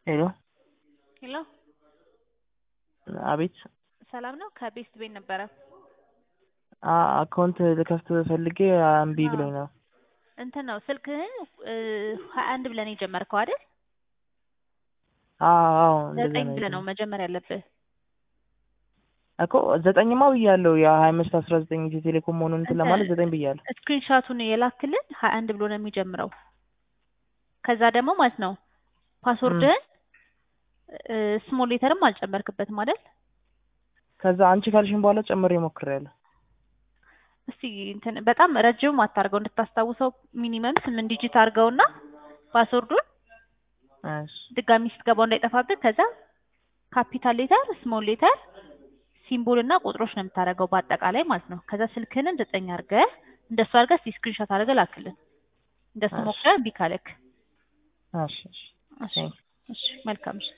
ሄሎ ሄሎ አቤት ሰላም ነው? ከቤስት ቤት ነበረ። አ- አካውንት ልከፍት ፈልጌ እምቢ አዎ። ብሎኝ ነው። እንትን ነው ስልክህን ሀያ አንድ ብለን የጀመርከው አይደል? አዎ አዎ እንደዛ ዘጠኝ ነው ብለህ ነው የጀመርኩት። መጀመር ያለብህ። እኮ ዘጠኝማ ብያለሁ። የሀያ አምስት አስራ ዘጠኝ ኢትዮ ቴሌኮም መሆኑን እንትን ለማለት ዘጠኝ ብያለሁ። ስክሪንሻቱን የላክልን ሀያ አንድ ብሎ ነው የሚጀምረው። ከዛ ደግሞ ማለት ነው ፓስወርድህን ስሞል ሌተርም አልጨመርክበትም አይደል? ከዛ አንቺ ካልሽኝ በኋላ ጨምሬ ሞክሬያለሁ። እስቲ እንትን በጣም ረጅም አታርገው እንድታስታውሰው ሚኒመም ስምንት ዲጂት አድርገውና ፓስወርዱን እሺ ድጋሚ ስትገባው እንዳይጠፋብህ ከዛ ካፒታል ሌተር ስሞል ሌተር ሲምቦል እና ቁጥሮች ነው የምታደርገው በአጠቃላይ ማለት ነው። ከዛ ስልክህንን ዘጠኝ አድርገህ እንደሱ አድርገህ እስቲ ስክሪንሾት አድርገህ ላክልን። እንደሱ እሺ። ሞክረህ እምቢ ካለክ እሺ እሺ እሺ እሺ መልካም እሺ